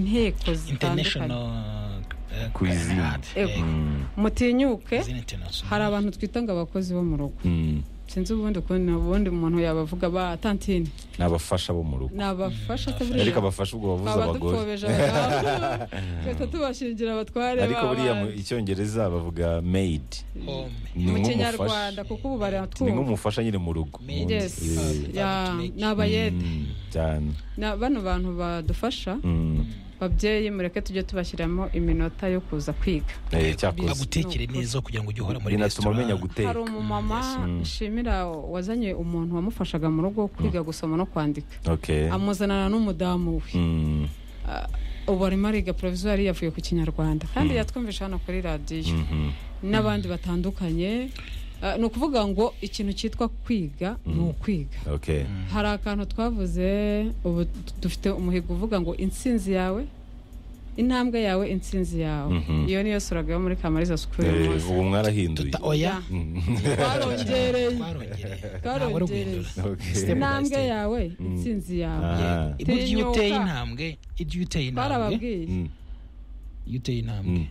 inteko zitandukanye international eh, Ku izina. Guard, eh, Ego. mutinyuke izina international. hari abantu twita ngo abakozi bo mu rugo Mm. sinzi ubundi ukuntu ubundi umuntu yabavuga ba tantine ni abafasha bo mu rugo ni abafasha ataburiya ariko abafasha ubwo bavuze abagore abadupfobesha abagabo tuhita tubashingira abatware ariko ba buriya mu bandi. icyongereza bavuga made home ni mu nk'umufasha. kinyarwanda kuko ubu ni baratwumva nk'umufasha nyine mu rugo Maid. Yes. Eh, Yes. Ya, Mm. ni abayede mm, cyane Na- bano bantu badufasha Mm. babyeyi mureke tujye tubashyiramo iminota yo kuza kwiga Eh, cyakoze bagutekere neza kugira ngo ujye uhora muri binatuma resitora umenya hari guteka umumama nshimira wazanye umuntu wamufashaga mu rugo kwiga gusoma no kwandika okay amuzanana n'umudamu we Mm, ubu arimo ariga porovizwari yavuye ku kinyarwanda kandi yatwumvisha hano kuri radiyo mhm. n'abandi batandukanye Ah, ni ukuvuga ngo ikintu cyitwa kwiga ni ukwiga okay hari akantu twavuze ubu t- dufite umuhigo uvuga ngo intsinzi yawe intambwe yawe intsinzi yawe Mhm. iyo niyo suraga yo muri kamariza sikuru Eh, uyu munsi ubu mwarahinduye Ta- oya Ya. twarongereye twarongereye ntabwo ari twarongereye uguhindura Okay. intambwe yawe intsinzi yawe Ah. burya iyo Tinyuka. uteye intambwe ibyo iyo uteye intambwe twarababwiye Mm. iyo uteye intambwe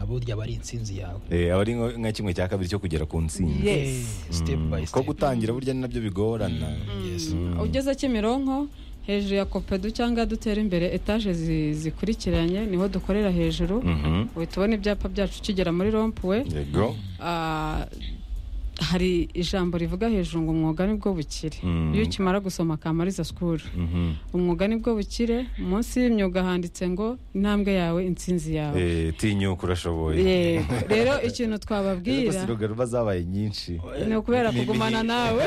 aba burya aba ari intsinzi yawe Eh, aba ari nko- nka kimwe cya kabiri cyo kugera ku ntsinzi Yes. Eh, step by ko step gutangira burya ni nabyo bigorana Yes. ugeze kimironko hejuru ya kopedu cyangwa dutera imbere etaje zi- zikurikiranye niho dukorera hejuru Mhm. uhita ubona ibyapa byacu ukigera muri rompuwe yego Ah, hari ijambo rivuga hejuru ngo umwuga nibwo bukire Mm. iyo ukimara gusoma kamariza sikuru Mhm. umwuga nibwo bukire munsi y'imyuga handitse ngo intambwe yawe intsinzi yawe Eh, tinyuka urashoboye yego rero ikintu Rero gusa twababwira irogaruba zabaye nyinshi ni ukubera Ni kugumana imihi- nawe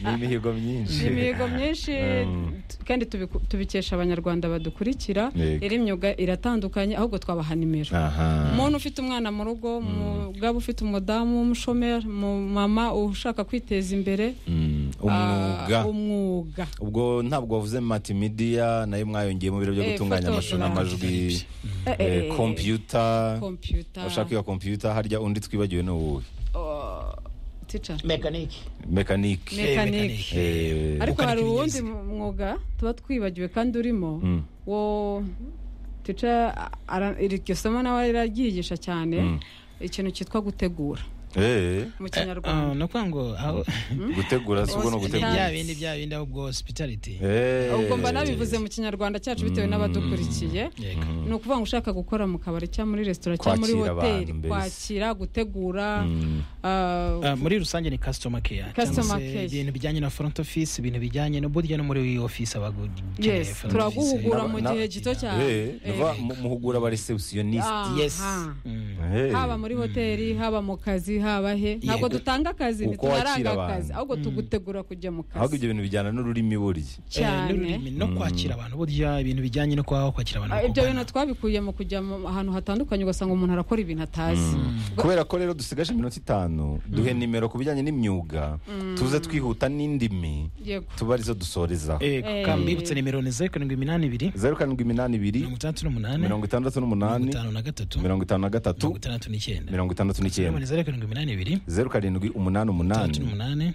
ni imihigo ni myinshi imihigo myinshi Mm. t- kandi tubiku- tubikesha abanyarwanda badukurikira Yego. iri myuga iratandukanye ahubwo twabaha nimero aha umuntu ufite umwana mu rugo umugabo ufite umudamu w'umushomeri umumama ushaka kwiteza imbere Mm, umwuga Ah, umwuga ubwo ntabwo wavuze multimedia nayo mwayongeye mu biro byo Eh, gutunganya Photoshop. amashusho n'amajwi Eh, eh, eh, computer kompiyuta ushaka iyo computer harya undi twibagiwe ni uwuhe Oh, teacher. mekanike mekanike Mekanike. Eh, ariko Gukanika hari uwundi ibinyabiziga. mwuga tuba twibagiwe kandi urimo Mm. wo tica iryo somo nawe riraryigisha cyane ikintu cyitwa gutegura eh, mu Ah, kinyarwanda ni ukuvuga ngo aho gutegura si ubwo ni ni bya ugutegura bindi bya bindi ahubwo hospitality Eh. ubwo mba nabivuze mu kinyarwanda cyacu bitewe n'abadukurikiye Yego. ni ukuvuga ngo ushaka gukora mu kabari cyangwa muri resitora cyangwa muri Kwakira abantu hoteli mbese. kwakira gutegura ah, Ah, muri rusange ni customer care Customer cyangwa se care. ibintu bijyanye na front office ibintu bijyanye no burya no muri office abagukeneye Yes, turaguhugura mu Na- gihe na- gito cyane Eh, nuva mu- muhugura aba receptionist Aha. yes Mm. Eh. haba muri hoteli haba mu kazi haba he ntabwo dutanga akazi Uko ntitunaranga wakira abantu. akazi ahubwo tugutegura kujya mu ahubwo kazi ibyo bintu bijyana n'ururimi burya Eh, cyane n'ururimi no kwakira abantu burya ibintu bijyanye no kwaho kwakira abantu Ah, ibyo bakugana. bintu twabikuye mu kujya mu ahantu hatandukanye ugasanga umuntu arakora ibintu atazi kubera ko rero dusigaje iminota itanu duhe nimero ku bijyanye n'imyuga tuze twihuta n'indimi yego tuba arizo dusoreza Yego, Eh. kandi mbibutse nimero ni zeru karindwi iminani ibiri zeru karindwi iminani ibiri mirongo itandatu n'umunani mirongo itandatu n'umunani mirongo itanu na gatatu mirongo itanu na gatatu mirongo itandatu n'icyenda mirongo itandatu Nimero ni n'icyenda zeru karindwi iminani ibiri zeru karindwi umunani itandatu umunani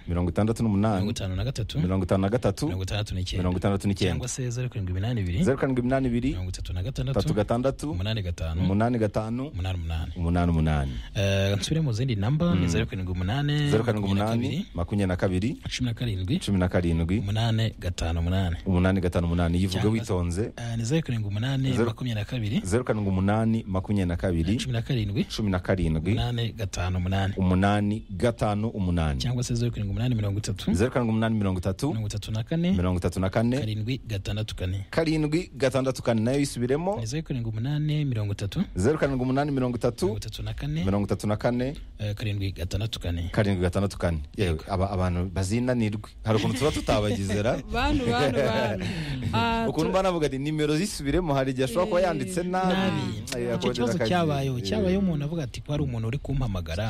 n'umunani mirongo itandatu mirongo n'umunani itanu na gatatu mirongo itanu na gatatu mirongo itandatu n'icyenda mirongo itandatu cyangwa n'icyenda se zeru karindwi iminani ibiri zeru karindwi iminani ibiri mirongo itatu na tatu gatandatu gatandatu umunani gatanu umunani gatanu umunani umunani umunani umunani Eh, nsubire mu zindi namba ni zeru karindwi umunani zeru karindwi makumyabiri na kabiri, umunani makumyabiri na kabiri cumi na karindwi cumi na karindwi umunani gatanu umunani umunani gatanu umunani yivuge Cyangwa- witonze Eh, ni zeru karindwi umunani Zeru- makumyabiri na kabiri zeru karindwi umunani makumyabiri na kabiri cumi na karindwi cumi na karindwi umunani gatanu umunani umunani gatanu umunani cyangwa se zeru karindwi umunani mirongo itatu zeru karindwi umunani mirongo itatu mirongo itatu na kane mirongo itatu na kane karindwi gatandatu kane karindwi gatandatu kane nayo yisubiremo ni zeru karindwi umunani mirongo itatu zeru karindwi umunani mirongo mirongo itatu itatu na kane mirongo itatu na kane eh, karindwi gatandatu kane karindwi gatandatu kane yewe aba abantu bazinanirwe hari ukuntu tuba tutabagezera bantu bantu bantu Ah, ukuntu tu- mba navuga ati nimero zisubiremo hari igihe ashobora kuba yanditse nabi Eh, icyo akongera kibazo akazi- cyabayeho eh, cyabayeho umuntu avuga ati ko hari umuntu uri kumpamagara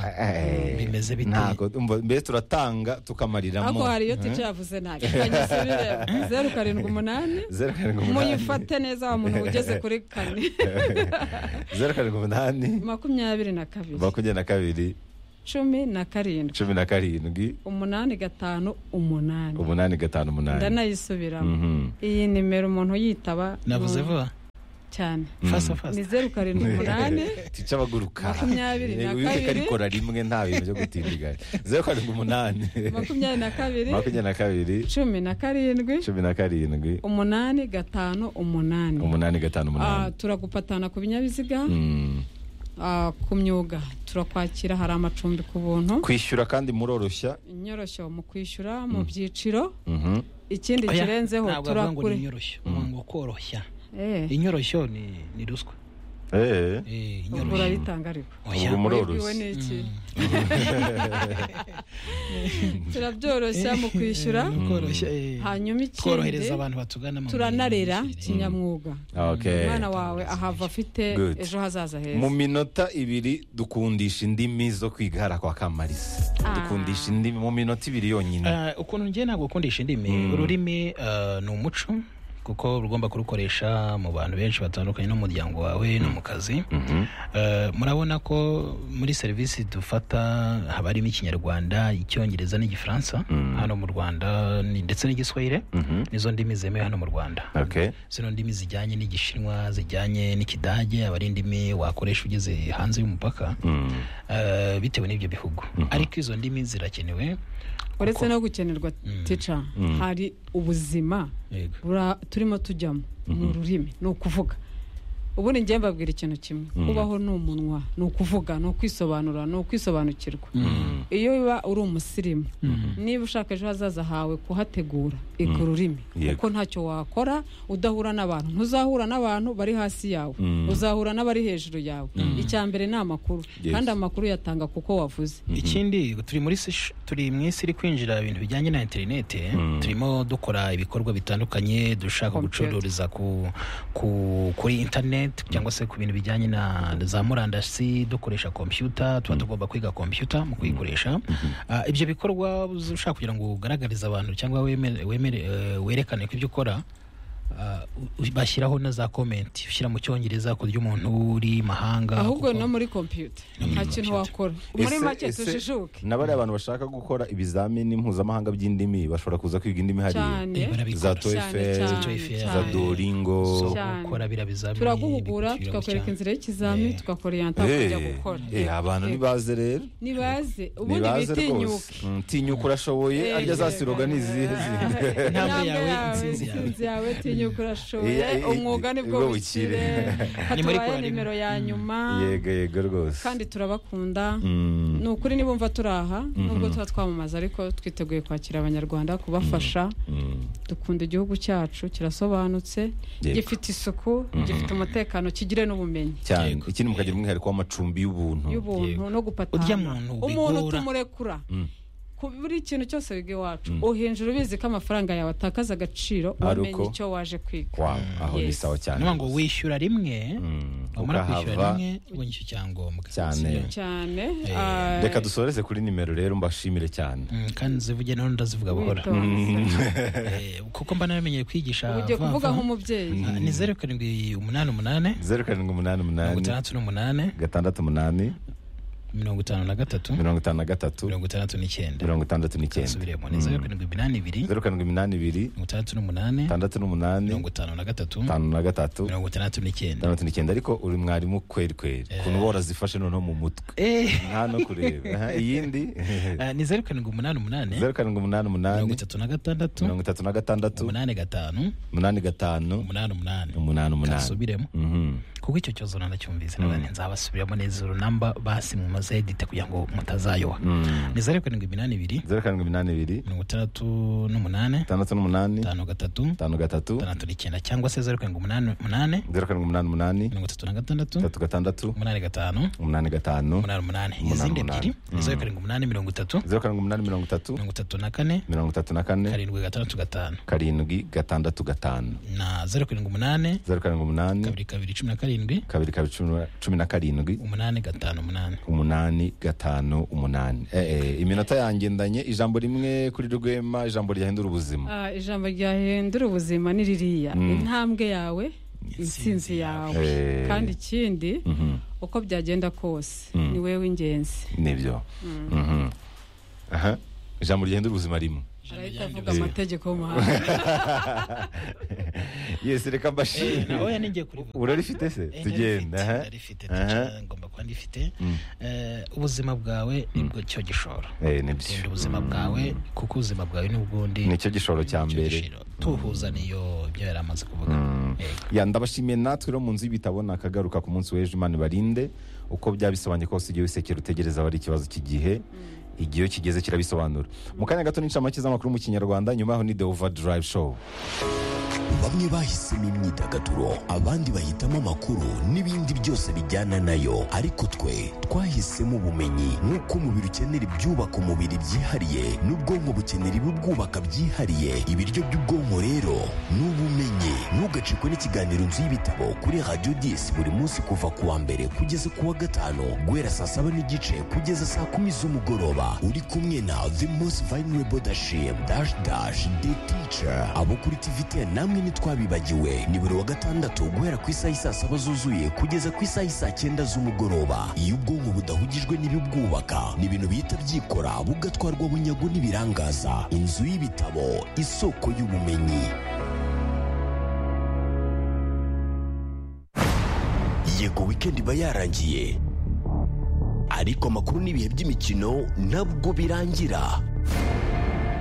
bimeze bite ntabwo umva, mbese turatanga tukamariramo ariko hari iyo tica yavuze nabi kanyisubire zeru karindwi umunani zeru karindwi umunani muyifate neza wa muntu ugeze kuri kane zeru karindwi umunani makumyabiri na kabiri makumyabiri na kabiri cumi na karindwi cumi na karindwi umunani gatanu umunani umunani gatanu umunani ndanayisubiramo Mhm. iyi nimero umuntu yitaba mu- navuze vuba cyane fasa fasa ni zeru karindwi umunani tica abaguruka Makumyabiri na Yego, Uwiteka kabiri. arikora rimwe nta bintu byo gutindiganya zeru karindwi umunani makumyabiri na kabiri makumyabiri na kabiri cumi na karindwi cumi na karindwi umunani gatanu umunani umunani Ah, gatanu umunani turagupatana ku binyabiziga Mm. ah, ku myuga turakwakira hari amacumbi ku buntu kwishyura kandi muroroshya inyoroshyo mu kwishyura mu byiciro Mhm. ikindi Oya, kirenzeho ntabwo avuga ngo ni turakure inyoroshyo uvuga ngo koroshya Eh, inyoroshyo ni ni ruswa Eh, Eh, ubwo inyoroshyo urabitanga ariko Oya. Ubwo muroroshye. Wabibwiwe n'iki? turabyoroshya mu kwishyura no koroshya eh. hanyuma tworohereza ikindi abantu batugana mu turanarera mirire. kinyamwuga okay. umwana wawe ahava afite Good. ejo hazaza mu heza minota ibiri dukundisha indimi zo kwigara kwa kamarisa Ah. dukundisha indimi mu minota ibiri yonyine Ah, ukuntu ngiye ntabwo gukundisha indimi ururimi ah, ni umuco kuko uba ugomba kurukoresha mu bantu benshi batandukanye no mu muryango wawe no mu kazi Mhm. Ah, murabona ko muri serivisi dufata haba harimo ikinyarwanda icyongereza n'igifaransa hano mu rwanda ni- ndetse n'igiswahili Mhm. nizo ndimi zemewe hano mu rwanda Okay. zino ndimi zijyanye n'igishinwa zijyanye n'ikidage aba ari indimi wakoresha ugeze hanze y'umupaka Mm. eh, bitewe n'ibyo bihugu ariko izo ndimi zirakenewe uretse no gukenerwa tica hari ubuzima Yego. bura- turimo tujyamo ni ururimi ni ukuvuga ubundi njye mbabwira ikintu kimwe kubaho ni umunwa ni ukuvuga ni ukwisobanura ni ukwisobanukirwa iyo uba uri umusirimu niba ushaka ejo hazaza hawe kuhategura iga ururimi Yego. kuko ntacyo wakora udahura n'abantu ntuzahura n'abantu bari hasi yawe Mm. uzahura n'abari hejuru yawe icya mbere ni amakuru Yes. kandi amakuru yatanga kuko wavuze ikindi turi muri sesh- turi mu isi iri kwinjira ibintu bijyanye na interineti turimo dukora ibikorwa bitandukanye dushaka Computer. gucururiza ku, ku, kuri interineti cyangwa se ku bintu bijyanye na za murandasi dukoresha kompiyuta tuba tugomba kwiga kompiyuta mu kuyikoresha Ah, ibyo bikorwa ushaka kugira ngo ugaragarize abantu cyangwa wemere- wemere- eh, werekane ko ibyo ukora ah, u- bashyiraho na za komenti ushyira mu cyongereza ku ry'umuntu uri mahanga ahubwo kuko- no muri kompiyuta nta kintu wakora muri Ese- make ese tujijuke n'abariya bantu bashaka gukora ibizamini mpuzamahanga by'indimi bashobora kuza kwiga indimi hariya cyane Eh, barabikora. za cyane toefel cyane Toefl, za cyane. doringo zo Cyane. gukora biriya bizamini turaguhugura bikugiraho tukakwereka cyane. inzira y'ikizami Eh. tugakoreyanta kujya Eh, gukora eh, abantu ntibaze rero nibaze ubundi ntibaze rwose bitinyuke Mm, tinyuka urashoboye Eh, arya za siroga ni izihe zindi Intambwe Intambwe yawe, intsinzi yawe. intsinzi yawe tinyuka urashoboye Eh, eh, umwuga nibwo ubwo bukire bukire. Ni hatubaye muri korali. nimero ya nyuma yego yego rwose kandi turabakunda Mm. ni ukuri nibumva turi aha nubwo tuba twamamaza ariko twiteguye kwakira abanyarwanda kubafasha Mm. dukunda igihugu cyacu kirasobanutse Yego. gifite isuku gifite umutekano kigire n'ubumenyi cyane Yego. ikindi mukagira umwihariko w'amacumbi y'ubuntu y'ubuntu Yego. no gupatana Urya muntu umuntu bigora. tumurekura ku buri kintu cyose wiga iwacu uhinjira ubizi ko amafaranga yawe atakaza agaciro Ari umenye uko. icyo waje kwiga Wow, aho ni Yes. sawa cyane ngo wishyura rimwe Mm, wamara kwishyura ukahava. rimwe ubundi icyo cyangombwa Cyane. Sibyo? cyane Eh, ah, reka dusoreze kuri nimero rero mbashimire cyane Mm, kandi zivuge nawe ndazivuga buhora witonze. Eh, kuko mba namenyeye kwigisha ugiye vuba kuvuga vuba. nk'umubyeyi Ah, ni zeru karindwi umunani umunani zeru karindwi umunani mirongo umunani itandatu n'umunani gatandatu umunani mirongo itanu na gatatu mirongo itanu na gatatu mirongo itandatu n'icyenda mirongo itandatu n'icyenda subiremo ni zeru karindwi iminani ibiri zeru karindwi iminani ibiri mirongo itandatu n'umunani itandatu n'umunani mirongo itanu na gatatu itanu na gatatu mirongo itandatu n'icyenda itandatu n'icyenda ariko uri mwarimu kweri kweri ukuntu bora zifashe noneho mu mutwe Eh, nta no kureba Aha, iyindi ah, ni zeru karindwi umunani umunani zeru karindwi umunani umunani mirongo itatu na gatandatu mirongo itatu na gatandatu umunani gatanu umunani gatanu umunani umunani umunani umunani kasubiremo Mhm. kuko icyo kibazo nanacyumvise nabane nzabasubiramo neza uru namba basi mumaze edite kugira ngo mutazayoba ni zeru karindwi iminani ibiri zeru karindwi iminani ibiri mirongo itandatu n'umunani itandatu n'umunani itanu gatatu itanu gatatu itandatu n'icyenda cyangwa se zeru karindwi umunani umunani zeru karindwi umunani umunani mirongo itatu na gatandatu itatu gatandatu umunani gatanu umunani gatanu umunani umunani izindi umunani. ebyiri ni zeru karindwi umunani mirongo itatu zeru karindwi umunani mirongo itatu mirongo itatu na kane mirongo itatu na kane karindwi gatandatu gatanu karindwi gatandatu gatanu na zeru karindwi umunani zeru karindwi umunani kabiri kabiri cumi na karindwi kabiri kabiri cumi na- cumi na karindwi umunani gatanu umunani umunani gatanu umunani Eh, eh, iminota yangendanye ijambo rimwe kuri rwema ijambo ryahindura ubuzima Ah, ijambo ryahindura ubuzima ni ririya intambwe yawe intsinzi yawe Eh. kandi ikindi uko byagenda kose ni wowe w'ingenzi nibyo Mhm. Aha, ijambo ryahindura ubuzima rimwe arahita avuga amategeko y'umuhanda yesi reka mbashimire nawe ninjye kuri urarifite se Eh, narifite, tugenda aha. narifite Aha. ndetse ngomba kuba ndifite Mm. Eh, ubuzima bwawe nibwo cyo gishoro Eh, nibyo. gutsinda ubuzima bwawe kuko ubuzima bwawe n'ubwundi nicyo gishoro cya nicyo mbere gishiro. tuhuza niyo ibyo yari amaze kuvuga Yego. ya ndabashimiye natwe rero mu nzu y'ibitabo nakagaruka ku munsi w'ejo imana ibarinde uko byaba bisobanuye kose igihe wisekera utegereza aba ari ikibazo cy'igihe igihe iyo kigeze kirabisobanura mu kanya gato n'incamake z'amakuru mu kinyarwanda nyuma yaho ni the over drive show bamwe bahisemo imyidagaduro abandi bahitamo amakuru n'ibindi byose bijyana nayo ariko twe twahisemo ubumenyi nk'uko umubiri ukenera ibyubaka umubiri byihariye n'ubwonko bukenera ibibwubaka byihariye ibiryo by'ubwonko rero ni ubumenyi ntugacikwe n'ikiganiro nzu y'ibitabo kuri radiyo disi buri munsi kuva ku wa mbere kugeza ku wa gatanu guhera saa saba n'igice kugeza saa kumi z'umugoroba uri kumwe na the most vulnerable dashim dash dash the teacher abo kuri tvt namwe ntitwabibagiwe ni buri wa gatandatu guhera ku isaha isaa saba zuzuye kugeza ku isaha isaa cyenda z'umugoroba iyo ubwonko budahugijwe n'ibibwubaka ni ibintu bihita byikora bugatwarwa bunyago n'ibirangaza inzu y'ibitabo isoko y'ubumenyi yego weekend iba yarangiye ariko amakuru n'ibihe by'imikino ntabwo birangira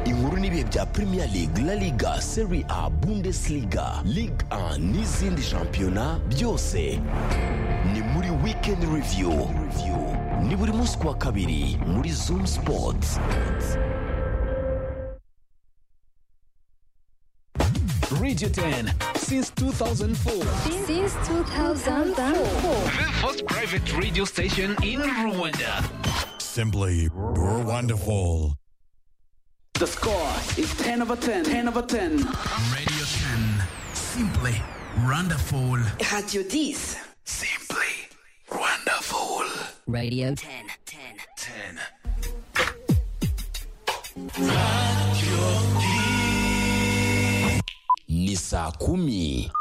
inkuru n'ibihe bya premier league la liga serie a bundesliga ligue 1 n'izindi shampiyona byose ni muri weekend review ni buri munsi ku wa kabiri muri zoom sports Radio 10 since 2004. Since 2004. The first private radio station in Rwanda. Simply, you're wonderful. The score is 10 over 10, 10 over 10. Radio 10. Simply wonderful. Radio 10. Simply wonderful. Radio 10. 10. ni saa kumi